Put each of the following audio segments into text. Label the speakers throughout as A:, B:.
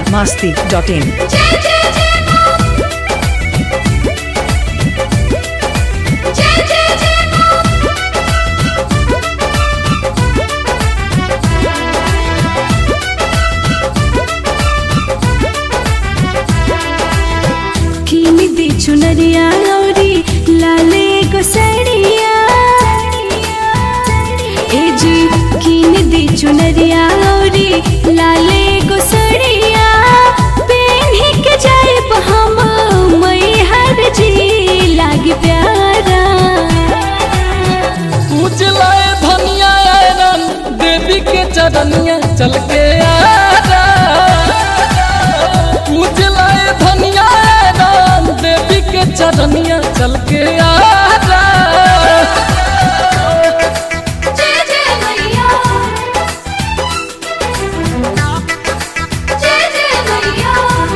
A: masti.in.
B: जय जय जय मां जय जय जय मां
C: किन दी चुनरिया लौरी लाले गोसड़िया ए जी किन दी चुनरिया लौरी लाले गोसड़िया पेन्ही के जाइब हम मई हर जी लागी प्यारा
D: उजलाए धनिया आयरन देवी के चरनिया चल के आरा उजलाए धनिया आयरन देवी के चरनिया चल के आरा
B: जय जय मैया जय जय मैया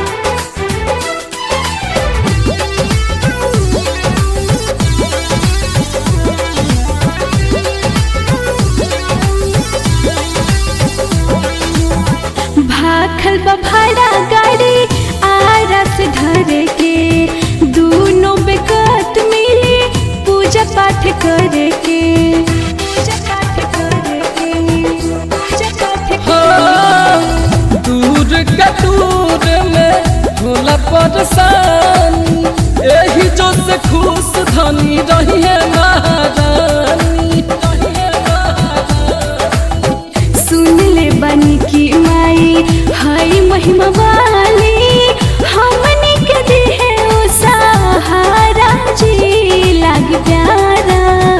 C: भाखल बभाड़ा गाड़ी आरस घर के दोनों बेकत मिली पूजा पाठ करे के पूजा पाठ करे के पूजा पाठ करे
D: हाँ, दूर का दूर में होला परेशान यही जो से खुश धनी रही है महारानी रही है महारानी।
C: सुन ले बनी की माई हाय महिमा वाली हमनी के दी है ओ सहारा जी लाग प्यारा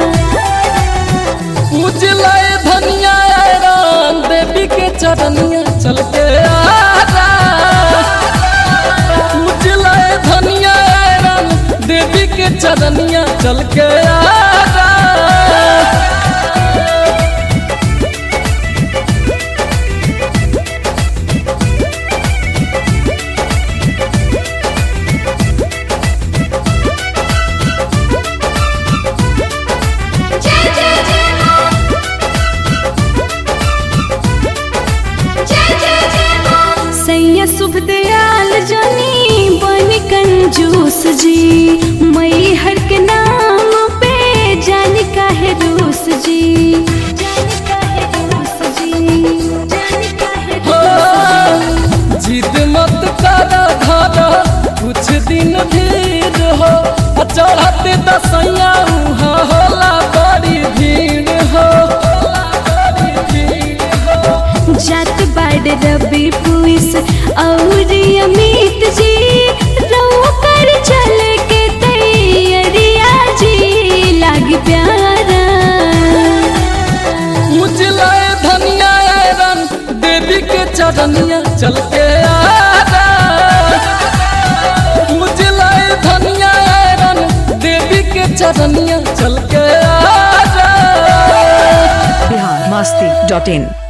D: उजलाए धनिया आयरन देवी के चरनिया चल के आरा उजलाए धनिया आयरन देवी के चरनिया चल के आरा
B: जय जय जय मां जय जय जय मां
C: सैया शुभ दयाल जनी बन कंजूस जी मई हर के नाम पे जान काहे रूस जी जान काहे रूस जी जान काहे
D: हाँ, जिद मत करा धारा कुछ दिन धीर हो आ चढ़ते दसैया उहाँ होला बड़ी भीड़ हो होला बड़ी भीड़ हो
C: जात बाड़ रवि पुइस और अमित जी रऊ कर चल के तैयारिया जी लाग प्यारा
D: उजलाए धनिया आयरन देवी के चरनिया चल के आरा उजलाए धनिया आयरन देवी के चरनिया चल के आरा
A: Bihar masti.in.